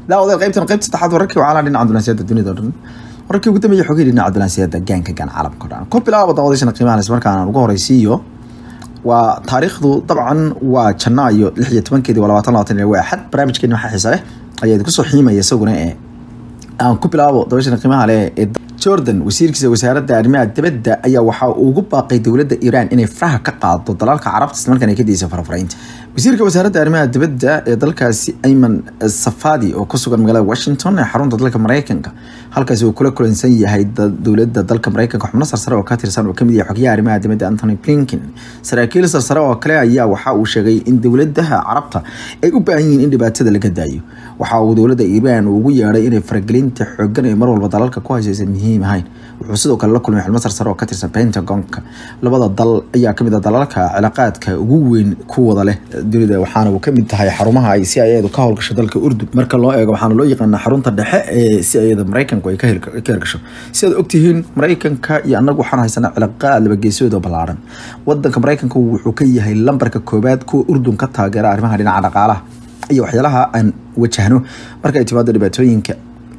daawadaed qaybtan qaybta saddexaad wararkii wacaalaa dhinaca dunaasiyada dunida o dhan wararkii ugu dambeeyay xogay dhinaca dunaasiyada gaanka gaan caalamka o dhan ku bilaaba daawadayaashana qiimaha isla markaana ugu horeysiiyo waa taariikhdu dabcan waa janaayo lix iyo tobankeedii waa labaatan labaatan waa axad barnaamijkeeni waxaa xiisa leh ayaa idinku soo xiimaya isaguna ee aan ku bilaabo daawadayaashana qiimaha leh ee jordan wasiirkiisa wasaaradda arrimaha dibadda ayaa waxaa ugu baaqay dowladda iiraan inay faraha ka qaado dalalka carabta islamarkaana ka daysa farafaraynta wasiirka wasaaradda arrimaha dibadda ee dalkaasi ayman safadi oo ku sugan magaalada washington ee xarunta dalka mareykanka halkaasi uu kula kulansan yahay dowladda dalka mareykanka xubno sarsare oo ka tirsan oo kamid yahay xogyaha arrimaha dibadda anthony blinken saraakiil sarsare oo kale ayaa waxa uu sheegay in dowladaha carabta ay u baahan yihiin in dhibaatada laga daayo waxa uu dowladda iiraan ugu yeedhay inay faragelinta xoogan ee mar walba dalalka ku haysaysan muhiim ahayn wuxuu sidoo kale la kulmay xubno sarsare oo ka tirsan pentagonka labada dal ayaa kamid ah dalalka cilaaqaadka ugu weyn ku wada leh dunida waxaana uu kamid tahay xarumaha ay si ayadu ka howlgasho dalka urdun marka loo eego waxaana loo yaqaanaa xarunta dhexe ee si ayada mareykanku ay ka hirgasho si aad ogtihiin mareykanka iyo annagu waxaan haysanaa cilaaqaad labageesood oo ballaaran wadanka mareykanka wuxuu ka yahay lambarka koobaad kuwa urdun ka taageera arrimaha dhinaca dhaqaalaha iyo waxyaalaha aan wajahno marka ay timaado dhibaatooyinka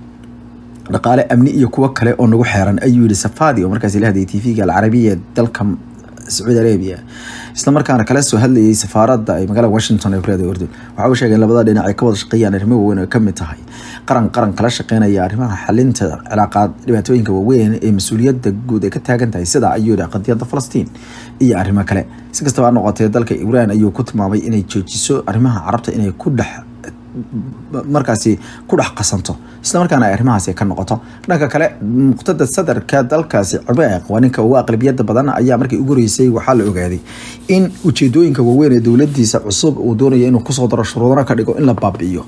dhaqaale amni iyo kuwo kale oo nagu xeeran ayuu yihi safadi oo markaasi la hadlayay tv-ga alcarabiya dalka sacuudi arabia isla markaana kala soo hadlayay safaaradda ay magaalada washington ee kuleedahay urdun waxa uu sheegay in labada dhinac ay ka wada shaqeeyaan arrimo waaweyn oo kamid tahay qaran qaran kala shaqeynaya arrimaha xalinta cilaaqaad dhibaatooyinka waaweyn ee mas-uuliyadda guud ay ka taagan tahay sida ayuu yihi qadiyadda falastiin iyo arrimo kale si kastaba ha noqotee dalka iiraan ayuu ku tilmaamay inay joojiso arrimaha carabta inay ku dhex markaasi ku dhex qasanto isla markaana ay arrimahaasi ka noqoto dhanka kale muqtada sadarka dalkaasi ciraaq waa ninka ugu aqlabiyada badan ayaa markii ugu horeysay waxaa la ogaaday in ujeedooyinka waaweyn ee dowladiisa cusub uu doonaya inuu kusoo daro shuruudana ka dhigo in la baabi'iyo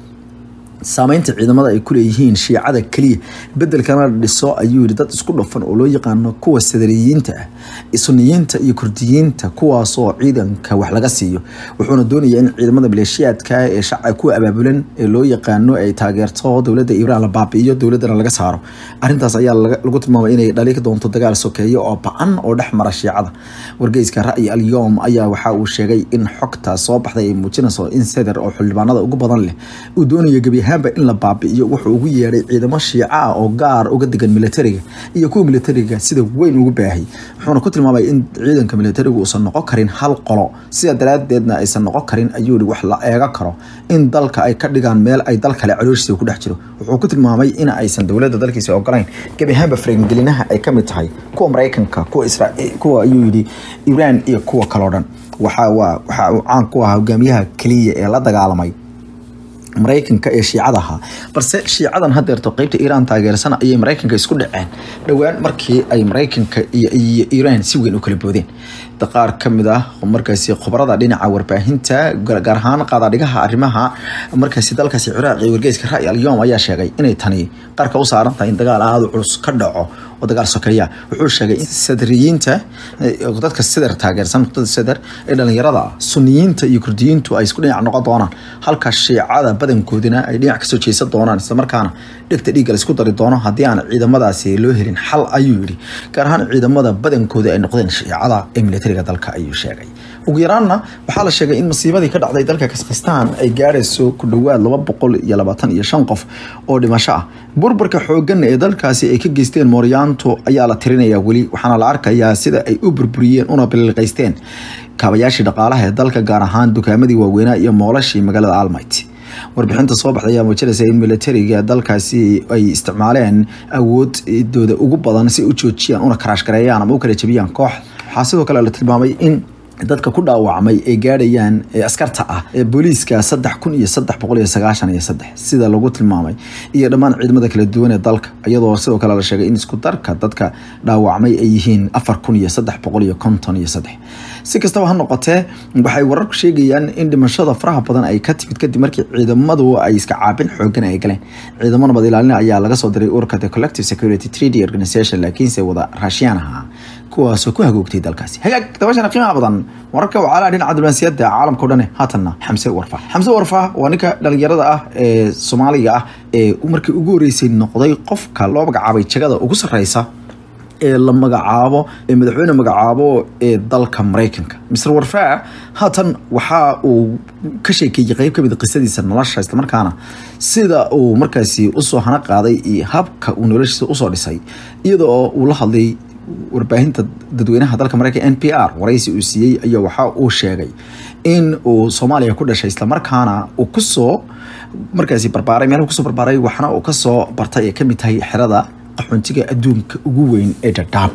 saameynta ciidamada ay kuleeyihiin shiicada keliya bedelkana dhiso ayuu yihi dad isku dhafan oo loo yaqaano kuwa sadariyiinta ah suniyiinta iyo kurdiyiinta kuwaasoo ciidanka wax laga siiyo wuxuuna doonayaa in ciidamada maleeshiyaadka ee shacab kuwa abaabulan ee loo yaqaano ay taageerto dowladda iiraan la baabi'iyo dowladana laga saaro arintaas ayaa lagu tilmaamay inay dhali doonto dagaal sokeeyo oo ba-an oo dhex mara shiicada wargeyska ra'yi alyoom ayaa waxa uu sheegay in xogta soo baxday ay muujinayso in seder oo xildhibaanada ugu badan leh uu doonayo gebi ahaanba in la baabi'iyo wuxuu ugu yeedhay ciidamo shiica ah oo gaar uga degan militariga iyo kuwa militariga sida weyn ugu baahay wuxuuna ku tilmaamay in ciidanka militarigu uusan noqon karin hal qolo sida daraadeedna aysan noqon karin ayuu yihi wax la eega karo in dalka ay ka dhigaan meel ay dal kale calooshiisa ku dhex jiro wuxuu ku tilmaamay in aysan dowladda dalkiisa ogolayn gebi ahaanba faragelinaha ay kamid tahay kuwa mareykanka kuwa israel kuwa ayuu yidhi iiraan iyo kuwa kaleo dhan waxa waa waxa uu caan ku ahaa hogaamiyaha keliya ee la dagaalamay mareykanka ee shiicada ahaa balse shiicadan hadeerto qeybta iiraan taageersan ayay mareykanka isku dhaceen dhowaan markii ay mareykanka iyo iiraan si weyn u kala boodeen qaar kamid ah markaasi khubarada dhinaca warbaahinta gaar ahaan qaadadhigaha arrimaha markaasi dalkaasi ciraaq iyo wargeyska ra'y alyoom ayaa sheegay inay tani qarka u saaran tahay in dagaal aada u culus ka dhaco oo dagaal sokeeya wuxuu sheegay in sadriyiinta dadka sider taageersan nuqtada sider ee dhalinyarada suniyiinta iyo kurdiyiintu ay isku dhinac noqon doonaan halka shiicada badankoodina ay dhinac kasoo jeesan doonaan islamarkaana dhegta dhiigga laisku dari doono haddii aan ciidamadaasi loo helin xal ayuu yidhi gaar ahaan ciidamada badankooda ay noqdeen shiicada ee militariga dalka ayuu sheegay ugu yaraanna waxaa la sheegay in masiibadii ka dhacday dalka kaskhistaan ay gaarayso ku dhowaad laba boqol iyo labaatan iyo shan qof oo dhimasho ah burburka xoogan ee dalkaasi ay ka geysteen mooryaantu ayaa la tirinayaa weli waxaana la arkayaa sida ay u burburiyeen una biliqaysteen kaabayaashii dhaqaalaha ee dalka gaar ahaan dukaamadii waaweynaa iyo moolashii magaalada almait warbixinta soo baxday ayaa muujinaysa in militariga dalkaasi ay isticmaaleen awoodooda ugu badan si u joojiyaan una karaash gareeyaan ama u kala jebiyaan koox waxaa sidoo kale la tilmaamay in dadka ku dhaawacmay ay gaadhayaan askarta ah ee booliiska saddex kun iyo saddex boqol iyo sagaashan iyo saddex sida lagu tilmaamay iyo dhammaan ciidamada kala duwan ee dalka iyadoo sidoo kale la sheegay in isku darka dadka dhaawacmay ay yihiin afar kun iyo saddex boqol iyo konton iyo saddex si kastaba ha noqotee waxay wararku sheegayaan in dhimashada faraha badan ay ka timid kadib markii ciidamadu ay iska caabin xoogan ay galeen ciidamo nabad ilaalin ayaa laga soo diray ururka the collective security treaty organization laakiinse wada raashiyaan ahaa kuwaasoo ku hagoogtay dalkaasi hagaag dabashana qiimaha badan wararka wacaalaa dhinaca diblomaasiyadda caalamka o dhane haatanna xamse warfa xamse warfa waa ninka dhalinyarada ah ee soomaaliga ah ee markii ugu horeysay noqday qofka loo magacaabay jagada ugu sarreysa ee la magacaabo ee madaxweyne magacaabo ee dalka maraykanka mr warfaa haatan waxa uu ka sheekeeyey qeyb kamid qisadiisa nolosha islamarkaana sida uu markaasi usoo hana qaaday iyo habka uu noloshiisa usoo dhisay iyada oo uu la hadlay warbaahinta dadweynaha dalka mareykan n p r waraysi uu siiyey ayaa waxa uu sheegay in uu soomaaliya ku dhashay islamarkaana uu kusoo markaasi barbaaray meelhu kusoo barbaaray waxna uu kasoo bartay ay kamid tahay xerada qaxoontiga adduunka ugu weyn ee dhadhaab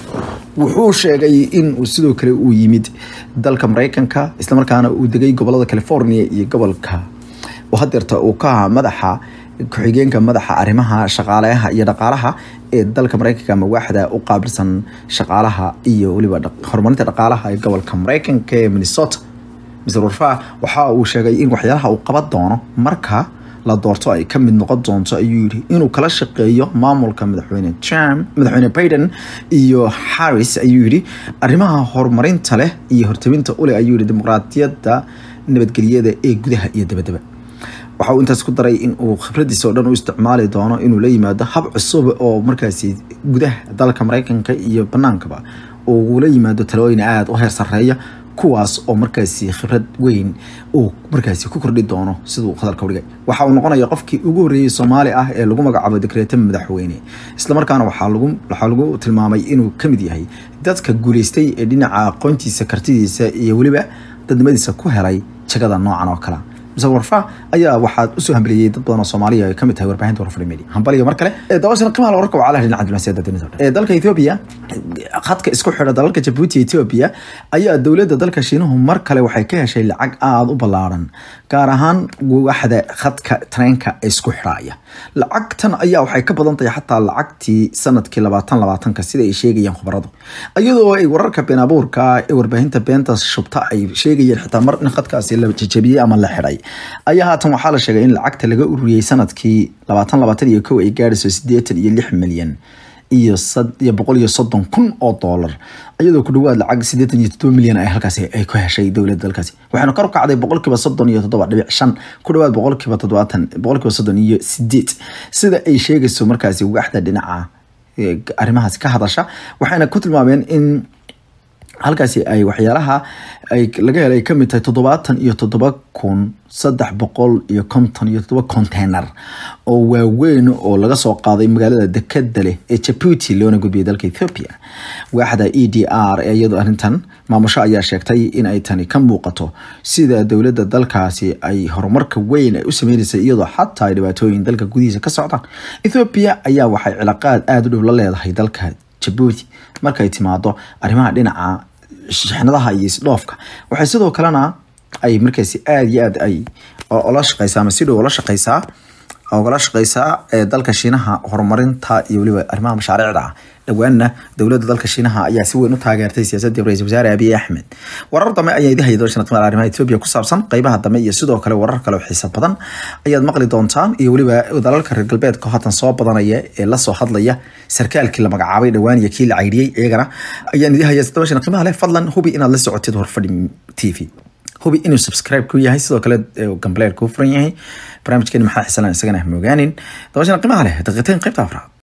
wuxuu sheegay in uu sidoo kale uu yimid dalka mareykanka islamarkaana uu degay gobolada california iyo gobolka oo hadeerta uu ka ahaa madaxa ku-xigeenka madaxa arrimaha shaqaaleha iyo dhaqaalaha ee dalka mareykanka ama waaxda u qaabilsan shaqaalaha iyo weliba horumarinta dhaqaalaha ee gobolka mareykanka ee minnesota mr warfa waxa uu sheegay in waxyaalaha uu qaban doono marka la doorto ay ka mid noqon doonto ayuu yidhi inuu kala shaqeeyo maamulka madaxweyne trump madaxweyne biden iyo harris ayuu yidhi arrimaha horumarinta leh iyo hortabinta uleh ayuu yidhi dimuqraadiyadda nabadgelyada ee gudaha iyo dabadaba waxa uu intaas ku daray in uu khibradiisa oo dhan u isticmaali doono inuu la yimaado hab cusub oo markaasi gudaha dalka mareykanka iyo banaankaba uu la yimaado talooyin aada u heer sareeya kuwaas oo markaasi khibrad weyn uu markaasi ku kordhi doono siduu hadalka udhigay waxa uu noqonaya qofkii ugu horreeyey soomaali ah ee lagu magacaabo dekreeta madaxweyne islamarkaana waxaa lagu waxaa lagu tilmaamay inuu ka mid yahay dadka guuleystay ee dhinaca aqoontiisa kartidiisa iyo weliba dadnimadiisa ku helay jagada noocan oo kale mr warfa ayaa waxaad usoo hambeliyey dad badan oo soomaaliya ay kamid tahay warbaahinta warfari media hambaliga mar kale ee dabashan qiimaha warka wacalaha dhinaca diblomaasiyadda dunida ee dalka Ethiopia khadka isku xidha dalalka Djibouti Ethiopia ayaa dowladda dalka Shiinuhu mar kale waxay ka heshay lacag aad u ballaaran gaar ahaan waaxda khadka treenka ee isku xidhaya lacagtan ayaa waxay ka badan tahay xataa lacagtii sanadkii labaatan labaatanka sida ay sheegayaan khubaradu iyadoo ay wararka been abuurka ee warbaahinta beenta shubta ay sheegayeen xitaa mar in khadkaasi la jajabiyey ama la xidhay ayaa haatan waxaa la sheegay in lacagta laga ururiyey sanadkii labaatan labaatan iyo kow ay gaadhayso siddeetan iyo lix milyan iyo iyo boqol iyo soddon kun oo doolar iyadoo ku dhawaad lacag siddeetan iyo toddoba milyan ay halkaasi ay ku heshay dowladda dalkaasi waxaana kor u kacday boqolkiiba soddon iyo toddoba dhibic shan ku dhawaad boqolkiiba toddobaatan boqolkiiba soddon iyo sideed sida ay sheegayso markaasi waaxda dhinaca arrimahaasi ka hadasha waxayna ku tilmaameen in halkaasi ay waxyaalaha ay laga helay kamid tahay toddobaatan iyo toddoba kun saddex boqol iyo konton iyo toddoba container oo waaweyn oo laga soo qaaday magaalada dekeda leh ee jabuuti loona gudbiyay dalka ethiopia waaxda e d r ee iyadoo arrintan maamusho ayaa sheegtay in ay tani ka muuqato sida dowladda dalkaasi ay horumarka weyn ay u sameynaysay iyadoo xataa ay dhibaatooyin dalka gudihiisa ka socdaan ethiopia ayaa waxay cilaaqaad aada u dhow la leedahay dalka jabuuti markay timaado arrimaha dhinaca shixnadaha iyo isdhoofka waxay sidoo kalena ay markaasi aada iyo aad ay ola shaqeysaa ama si dhow ola shaqeysaa ogala shaqeysaa ee dalka shiinaha horumarinta iyo weliba arrimaha mashaariicda ah dhowaanna dowladda dalka shiinaha ayaa si weyn u taageertay siyaasadii ra-isul wasaare abiy axmed warar dambe ayaa idin haya dooshan timaal arrimaha ethiopia ku saabsan qeybaha dambe iyo sidoo kale warar kale oo xiisa badan ayaad maqli doontaan iyo weliba dalalka reer galbeedka haatan soo badanaya ee lasoo hadlaya sarkaalkii la magacaabay dhowaan iyo kii la caydhiyey iyagana ayaan idin haya dooshan qiimaha leh fadlan hubi inaad la socotid horfadhi t v hubi inuu subscribe ku yahay sidoo kale gambleer kuu furan yahay barnaamijkeeni maxaa xisalan isagana mogaanin dabashana qiimaha leh daqiiqayn qaybta afraad